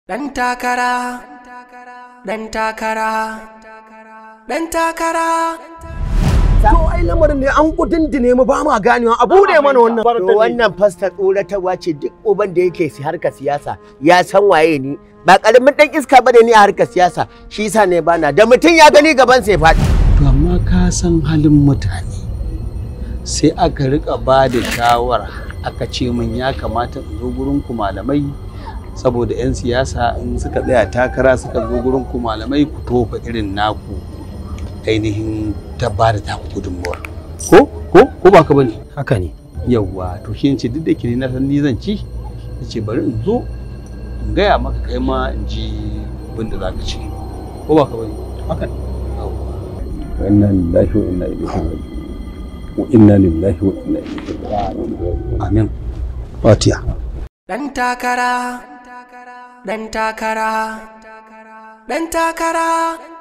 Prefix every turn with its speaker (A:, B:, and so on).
A: Ɗan takara, ɗan takara, ɗan takara.
B: To ai lamarin ne an kudindine mu ba ma ganewa a bude mana wannan.
C: To wannan fasta tsoratarwa ce duk uban da yake si harkar siyasa ya san waye ni ba karamin dan iska bane ni a harkar siyasa shi yasa ne bana da mutum ya gani gaban sai faɗi.
D: To amma ka san halin mutane sai aka rika ba da shawara aka ce min ya kamata in zo gurin ku malamai saboda 'yan siyasa in suka tsaya takara suka zo gurin ku malamai ku tofa irin naku ainihin ta ba da taku gudunmuwar ko ko ko ba ka bane
B: Haka ne.
D: yawwa to shi ce duk da ke na san ni zan ci ce bari in zo in gaya maka kai ma in ji abin da za ka ci ko ba ka bane
B: Haka ne.
D: inna lillahi wa inna ilaihi raji'un wa inna lillahi wa inna ilaihi raji'un amin fatiha
A: Ɗan takara, ɗan takara, ɗan takara,